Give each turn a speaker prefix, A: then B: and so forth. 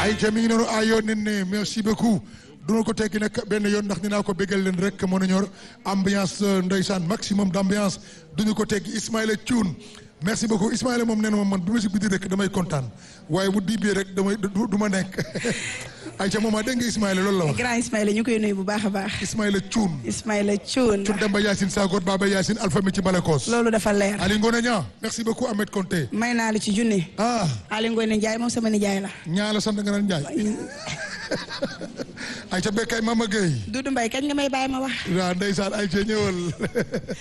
A: ay ca mi ngi noonu ay yoon ne merci beaucoup duna ko tekki nag benn yoon ndax dinaa ko bégal leen rek moo ñor ambiance ndeysaan maximum d' ambiance duñu ko tekki Ismaïla Thioune merci beaucoup Ismaïla moom nee na ma man bu ma si biti rek damay kontaan waaye bu diibee rek damay du ma nekk ay ca moom dégg nga Ismaïla loolu la wax.
B: grand Ismaïla ñu koy nuyu bu baax a baax.
A: Ismaïla Thioune.
B: Ismaïla Thioune.
A: Thioune Demba Yacine Sagoor Baba Yacine Alpha mi ci Balakos.
B: loolu dafa leer.
A: Ali Ngone Niang merci beaucoup Ahmed Konté.
B: may naa la ci junne.
A: ah
B: Ali Ngone Ndiaye moom sama nijaay la.
A: ñaa la sant nga naan Ndiaye. ay ca bekkay Mama Gueye.
B: Doudou Mbaye kañ nga may bàyyi ma wax.
A: waaw ndeysaan ay ca ñëwal.